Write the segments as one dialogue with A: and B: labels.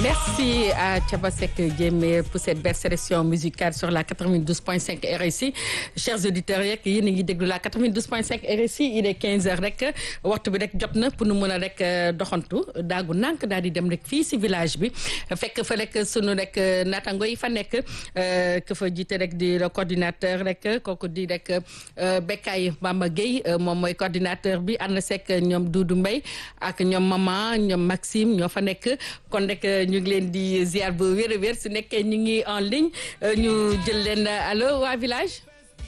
A: Merci à Tchabasek Djemé pour cette belle sélection musicale sur la 92.5 RSI. Chers auditeurs yeeg yéen a ngi déglu la 92.5 RSI il est 15 heures rek waxtu bi rek jot na pour nu mën a rek doxantu daagu nànk daal di dem rek fii si village bi fekk fa rek sunu rek naataango yi fa nekk que fa jiite rek di le coordinateur rek kooku di rek Bekay Bamba Gueye moom mooy coordinateur bi ànd sekk ñoom Doudou Mbaye ak ñoom Mama ñoom Maxime ñoo fa nekk kon rek ñu ngi leen di ziar bu wér a wér su nekkee ñu ngi en ligne ñu jël leen allo waa village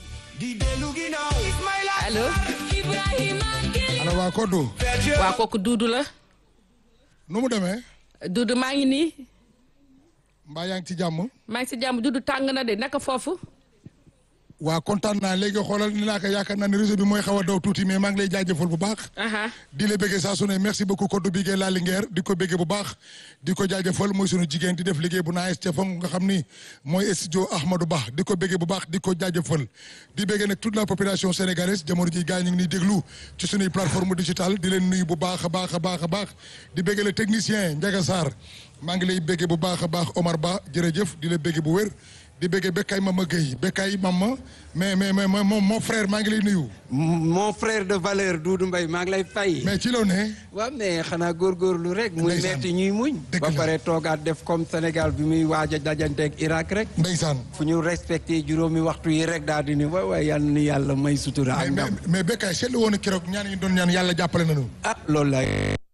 A: allo.
B: ana waa Kodou.
A: waa kooku Doudou la.
B: nu mu demee.
A: Doudou maa ngi nii.
B: mbaa yaa ngi ci jàmm.
A: maa ngi si jàmm Doudou tàng na de naka foofu.
B: waa kontaan naa léegi xoolal ni laa ko yaakaar naa ne réseau bi mooy xaw a daw tuuti mais maa ngi lay jaajëfal bu baax. di la bëggee saa su ne merci beaucoup Kodou Bigué la Linguère di ko bëggee bu baax. di ko jaajëfal mooy sunu jigéen di def liggéey bu naaj ca fong nga xam ni mooy studio Ahmadou Ba di ko bëggee bu baax di ko jaajëfal. di bëggee nag toute la population sénégalaise jamono ji gars ñu ngi nii déglu ci sunuy plateforme digitale di leen nuyu bu baax a baax a baax a baax di bëggee le technicien Ndiaga Sarr maa ngi lay bëggee bu baax a baax Omar Ba jërëjëf di la bëggee bu wér di bëggee Bekay Mama Gueye Bekay Mama mais mais mais mon mon frère maa ngi lay nuyu.
C: mon frère de valeur Doudou Mbaye maa ngi lay fay.
B: mais ci loo ne.
C: waaw mais xanaa góorgóorlu rek. muy
B: Ndeysaan.
C: metti ñuy muñ.
B: Dëgg
C: ba
B: la.
C: pare toogaat def comme Sénégal bi muy waaj a dajanteeg Irak rek.
B: ndeysaan.
C: fu ñu respecté juróomi waxtu yi rek daal di ni waay waay yal na yàlla may sutura ak
B: mais mais
C: ndam.
B: mais Bekay seetlu woon na keroog ñaan yi ñu doon ñaan yàlla jàppale nañu.
C: ah loolu la.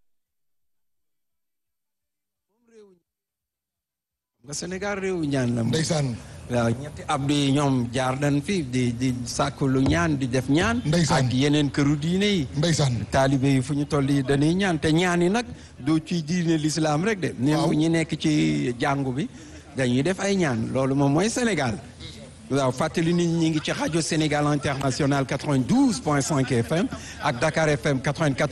C: nga Sénégal réewu ñaan la moom.
B: ndeysaan.
C: waaw ñetti abdu yi ñoom jaar nañ fi di di sàkku lu ñaan di def ñaan.
B: Ndeysaan.
C: ak yeneen këru diine yi.
B: ndeysaan.
C: taalibe yi fu ñu toll yi dañuy ñaan te ñaan yi nag du ci diine l'islam rek de.
B: Waaw.
C: waaw ñi nekk ci jàngu bi dañuy def ay ñaan loolu moom mooy Sénégal. waaw fàttali nit ñi ngi ci rajo Sénégal international 92.5 FM ak Dakar FM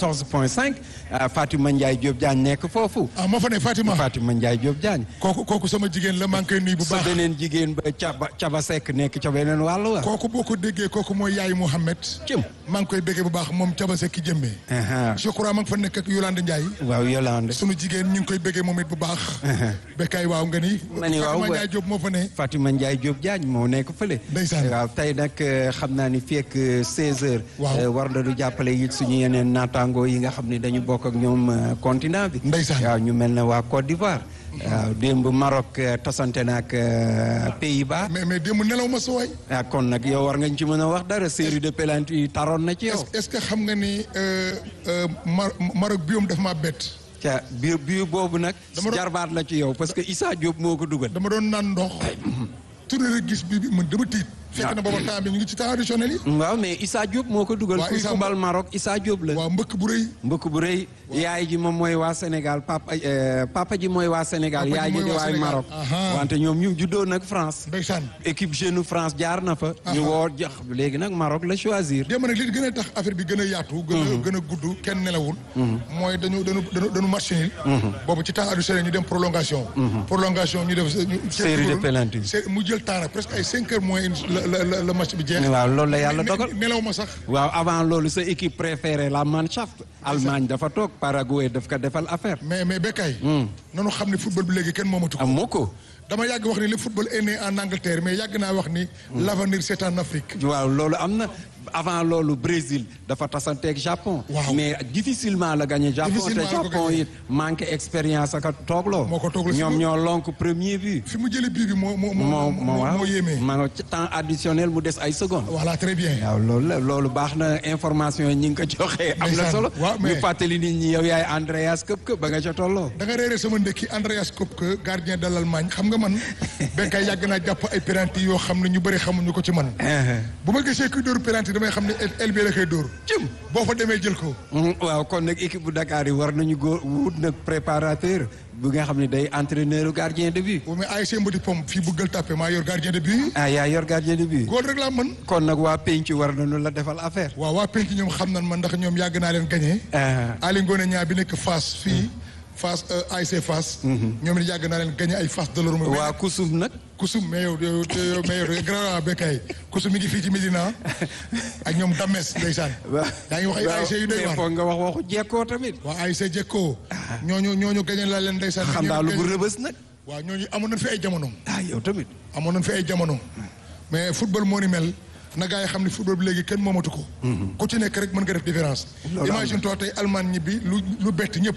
C: 94.5 ah, Fatima Ndiaye Diop Diagne nekk foofu.
B: ah moo fa ne Fatima.
C: Fatima Ndiaye Diop Diagne.
B: kooku kooku sama jigéen la maa ngi koy nuyu bu
C: sa
B: baax.
C: beneen jigéen ba Caba Caba Seck nekk ca beneen wàllu wa.
B: kooku boo ko déggee kooku mooy yaay Mouhamed.
C: Cëm.
B: maa ngi koy bëggee bu baax moom Caba Seck jëmbee.
C: Aha.
B: je crois maa ngi fa nekk ak Yolande Ndiaye.
C: waaw Yolande.
B: sunu jigéen ñu ngi koy bëggee moom it bu baax. Bekay waaw nga ni.
C: Ma ni waaw,
B: Fatima
C: wa-
B: Ndiaye Diop moo fa ne.
C: Fatima Ndiaye Diop Diagne moo nekk fële.
B: Ndeysaan.
C: waaw tey nag eh, xam naa ni fii ak 16h.
B: Waaw.
C: war na du jàppale it suñu yeneen naataangoo yi nga xam ne dañu bokk ak ñoom eh, continent bi.
B: Ndeysaan.
C: waaw ñu mel ne waa Côte d'Ivoire. waaw démb Maroc eh, tasante na ak eh, Pays-Bas.
B: mais mais démb nelaw ma sa waay.
C: ah kon nag yow war nga ñu ci mën a wax dara série de penalty yi taroon na ci yow.
B: est est-ce que xam nga ni euh, euh, Mar Maroc biom daf maa bett.
C: ca biir biir boobu nag.
B: Dama doon-
C: jarbaat la ci yow parce que Issa Diop moo ko dugal.
B: dama doon naan ndox. tourné rek gis bi bi man dama tiit. fekk na booba temps bi ñu ngi ci temps additionnel yi.
C: waaw mais Issa Diop moo ko dugal.
B: Waaw,
C: kuy
B: Issa
C: fubal Maroc Issa Diop la.
B: waaw mbëkk bu rëy.
C: mbëkk bu rëy yaay ji moom mooy waa Sénégal papa eh, papa ji mooy waa Sénégal
B: Papa ji
C: yaay ji
B: mooy
C: di
B: waa
C: waay
B: Sénégal.
C: Maroc
B: Aha.
C: wante ñoom ñu juddoo nag France
B: ndeysaan.
C: équipe jeune France jaar na fa ñu
B: Aha.
C: woo jox léegi nag Maroc la choisir
B: démb nag li gën a tax affaire bi gën a yaatu. gën a gën a gudd kenn nelawul. mooy dañu dañu dañu dañu match nul. boobu ci temps additionnel ñu dem prolongation. prolongation ñu def. ñu-
C: Série de penalty.
B: sé- mu jël temps nag presque ay cinq heures moins une la la la la match bi jeex.
C: waaw loolu la yàlla
B: Ne-
C: dogal
B: nelaw ma sax.
C: waaw avant loolu sa équipe préférée la Mannschaft Allemagne dafa toog Paraguay daf ko defal affaire
B: mais mais Bekay. nanu xam ne football bi léegi kenn moomatu ko.
C: amoo ko
B: dama yàgg wax ni le football est né en Angleterre mais yàgg naa wax ni. l'avenir c'est en Afrique.
C: waaw loolu am na avant loolu Brésil dafa tasanteeg Japon.
B: Waaw.
C: mais difficilement la gagné Japon te
B: Difficilement la ko
C: Japon
B: gagné.
C: it manqué expérience ak a toogloo.
B: Moo ko toogloo si
C: ñoom
B: moom.
C: ñoo lonk premier but.
B: fi mu jëlee bii bi moo moo
C: moo
B: moo
C: moo waaw
B: moo yéemee.
C: ma nga ci temps additionnel mu des ay secondes.
B: voilà très bien.
C: waaw loolu la loolu baax na information yi ñi ngi ko joxee. am na
B: Ndeysaan.
C: solo
B: Waaw, mais-
C: ñu fàttali nit ñi yow yaay Andreas Köpke ba nga ca tolloo.
B: da nga réeré sama ndekki Andreas Kopke gardien de l'Allemagne xam nga man Bekay yàgg naa jàpp ay penalty yoo xam ne ñu bëri xamuñu ko ci man. bu ma gisee kuy dóor penalty damay xam ne el bi la koy dóor.
C: Jëm.
B: boo fa demee jël ko.
C: Mm, waaw kon nag équipe bu Dakar yi war nañu góor wut nag préparateur bu nga xam ne day entraîneur gardien de but.
B: bu mais ASC Mbodi Pom fii bu Gueule Tapée maa yor gardien de but.
C: ah yaa yor gardien de but.
B: góol rek laa mën.
C: kon nag waa penc war nañu la defal affaire.
B: waaw waa penc ñoom xam nan man ndax ñoom yàgg naa leen gagné.
C: ah
B: Ali Ngone ñaa bi nekk Fass fii Fass ASC Fass. ñoom it yàgg naa leen gagné ay Fass de l'Orme.
C: waa kusum nag.
B: kusum mais yow yow yow mais yow grand békay kusum mi ngi fii ci Médina ak ñoom Dames ndeysaan. yaa ngi wax ay ASC yu doy waar
C: foog nga wax waxu jekkoo tamit.
B: waa ASC Jekko. ñooñu ñooñu gagné laa leen ndeysaan.
C: xam naa lu bu rëbës nag.
B: waaw ñooñu amoon nañ fi ay jamono.
C: ah yow tamit.
B: amoon nañ fi ay jamono. mais football moo ni mel. na gaa yi xam ne football bi léegi kenn moomatu ko. ku ci nekk rek mën nga def différence. imagine toi tey Allemagne ñibbi lu lu bett ñëpp.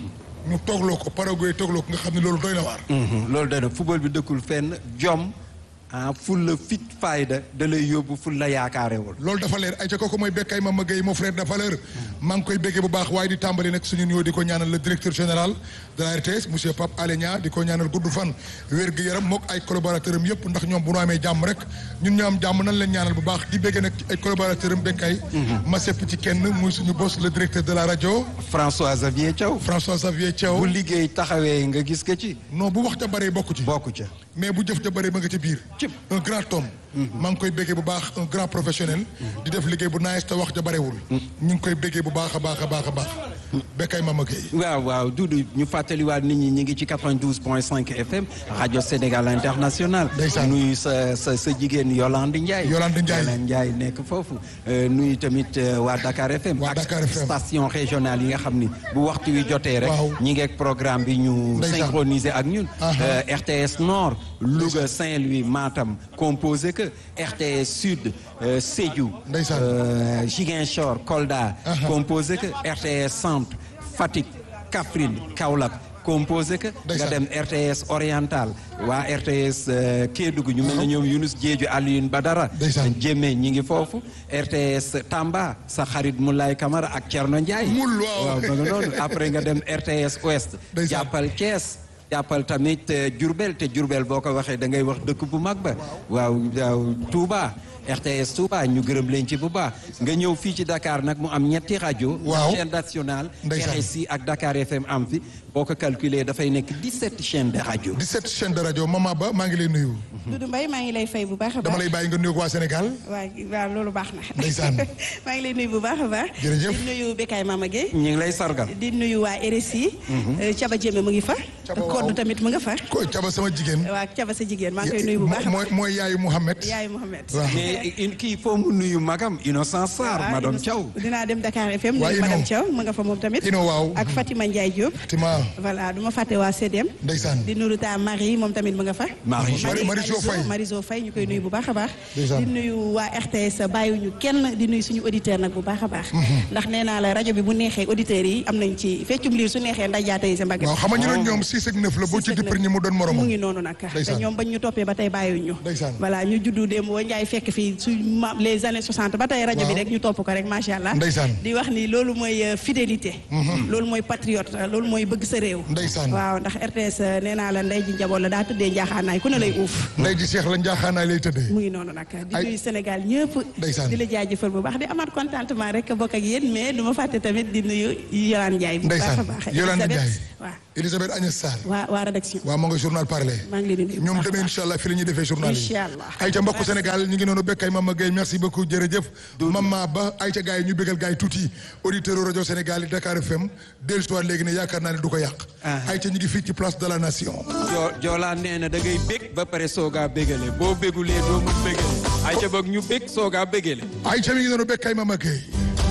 B: ñu toogloo ko Paraguay toogloo ko nga xam ne loolu doy na waar.
C: loolu doy na football bi dëkkul fenn jom ah ful la fit fayda da lay yóbbu ful la yaakaarewul.
B: loolu dafa leer ay ca kooku mooy Bekkay Mama Gueye mon frère de valeur maa ngi koy béggee bu baax waaye di tàmbali nag suñu nuyoo di ko ñaanal le directeur général de la RTS monsieur Pape Alé Niang di ko ñaanal gudd fan wér gu yaram mook ay collaborateur am yëpp ndax ñoom bu ñu amee jàmm rek ñun ñoo am jàmm nan leen ñaanal bu baax di béggee nag ay collaborateur am Bekkay ma sepp ci kenn muy suñu boss le directeur de la rajo
C: François Xavier Thiaw.
B: François Xavier Thiaw
C: bu liggéey taxawee nga gis ko ci.
B: non bu wax ja bëree bokku ci
C: bokku ca.
B: mais bu jëf ja bëree ba nga ci biir un grand homme maa ngi koy béggee bu baax un grand professionnel di def liggéey bu nice te wax ja bërewul ñu ngi koy béggee bu baax a baax a baax a baax Bekkay Mama Gueye
C: waaw waaw Doudou ñu fàttaliwaat nit ñi ñu ngi ci 92 point 5 FM rajo Sénégal international.
B: ndeysaan
C: nuyu sa sa sa jigéen Yolande Ndiaye.
B: Yolande Ndiaye
C: Yolande Ndiaye nekk foofu. nuyu tamit waa Dakar FM.
B: waa Dakar FM
C: station régionale yi nga xam ni bu waxtu wi jotee rek.
B: waaw
C: ñi ngeeg programme bi ñu.
B: ndeysaan
C: synchroniser ak ñun. RTS Nord. Louga Saint-Louis Matam composé que RTS Sud Sédhiou.
B: ndeysaan
C: Ziguinchor Kolda. composé que RTS Centre Fatick Kaffrine Kaolack composé que nga dem RTS Oriental waa RTS Kédougou ñu mel ne ñoom Younous Diédhiou Alioune Badara jéeme ñi ngi foofu RTS Tamba sa xarit Moulay Camara ak Thierno Ndiaye
B: mul waaw
C: ba nga noonu après nga dem RTS Ouest jàppal Thiès jàppal tamit Diourbel te Diourbel boo ko waxee da ngay wax dëkk bu mag ba waaw waaw Touba RTS Touba ñu gërëm leen ci bu baax nga ñëw fii ci Dakar nag mu am ñetti rajo.
B: waaw
C: chaîne nationale.
B: ndeysaan
C: RSI ak Dakar FM am fi boo ko calculer dafay nekk 17 chaînes de rajo.
B: 17 chaînes de rajo Mama Ba maa ngi lay nuyu.
D: Doudou Mbaye maa ngi lay fay bu baax a baax.
B: dama lay bàyyi nga nuyu waa Sénégal.
D: waaw waaw loolu baax na.
B: ndeysaan.
D: maa ngi lay nuyu bu baax a baax.
B: jërëjëf
D: di nuyu Bekkay Mama Gueye.
C: ñu ngi lay sargal.
D: di nuyu waa RSI. Caba Jéeme mu ngi fa.
B: Caba waaw
D: Koddu tamit mu nga fa.
B: ko Caba sama jigéen.
D: waa Caba sa jigéen maa ngi koy nuyu bu baax a
B: mooy
D: baax.
B: mooy yaayu Mouhamed.
D: yaayu Mohamed.
B: waaw
C: mais in kii foo mu nuyu magam Innocence Sarr
D: waaw
C: madame
D: Innocent-
C: Thiaw.
D: dinaa dem Dakar FM.
B: waa
D: nuyu
B: Ino.
D: madame Thiaw mu nga fa moom tamit.
B: Ino waaw.
D: ak Fatima Ndiaye Diop.
B: Fatima
D: voilà du ma fàtte waa CDM.
B: ndeysaan.
D: di nuyu ta Marie moom tamit mu nga fa.
C: Marie Jo.
B: Marie- Marie Jo Faye.
D: Mariso Faye ñu koy nuyu bu baax a baax.
B: Ndeysaan.
D: di nuyu waa RTS bàyyiwuñu kenn di nuyu suñu auditeur nag bu baax a baax. ndax nee naa la rajo bi bu neexee auditeurs yi am nañ ci feccum liir su neexee ndax jaata yi sa mbagg.
B: waaw xam nga ñu ne ñoom 6 ak 9 la boo ci dippar ñi mu doon
D: mu
B: moromam.
D: ngi noonu nag te
B: Ndeysaan.
D: ñoom bañ ñu toppee ba tey bàyyiwuñu
B: Ndeysaan.
D: voilà ñu juddu démb boo njaay fekk fii su ma les années 60 ba tey rajo bi
B: Waaw.
D: rek ñu topp ko rek macha allah
B: Ndeysaan.
D: di wax ni loolu mooy euh, fidélité loolu mooy patriote loolu mooy bëgg sa réew
B: Ndeysaan.
D: waaw ndax RTS euh, nee naa la ndey ji njaboot la daa tëddee njaaxaanaay ku ne lay uuf
B: ndey ji Cheikh la njaaxaanaay lay tëddee.
D: mu ngi noonu nag di
B: Ay.
D: nuyu Sénégal ñëpp
B: Ndeysaan.
D: di la jaajëfal bu baax di amaat contentement rek bokk ak yéen mais du ma fàtte tamit di nuyu Yolande Ndiaye bu baax a
B: ndeysaan
D: baax
B: Yolande
D: Elisabeth.
B: Ndiaye.
D: waaw
B: Elisabeth Agnès Sarr.
D: waa waa rédaction
B: waaw ma nga journal parler.
D: maa ngi leen di nuyu bu
B: ñoom
D: baax a
B: demee
D: baax.
B: incha allah fi la ñuy defee journal yi.
D: Incha allah.
B: ayca mbokku Sénégal ñu ngi noonu Bekkay Mama Gueye merci beaucoup jërëjëf. Mama Ba ayca gars yi ñu bégal gars yi tuuti auditeur rajo Sénégal yi Dakar FM dellu si waat léegi ne yaakaar naa ne du ko yàq. ayca ñu ngi fii ci place de la nation.
C: joo Joola nee na da ngay bég ba pare soogaa bégale boo bégulee doo mun bégale ay ca boog ñu bég soogaa bégale.
B: ayca mi ngi noonu Bekkay Mama Gueye.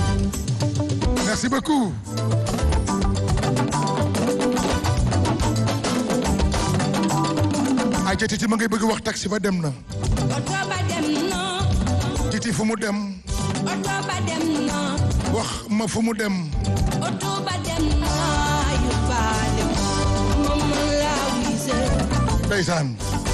B: merci beaucoup. ayca titi ma ngay bëgg wax taxi ba dem na.
E: oto ba dem na
B: titi fu mu dem.
E: oto ba dem na
B: wax ma fu mu dem.
E: oto ba dem na yu ba dem moom laa wise
B: ndeysaan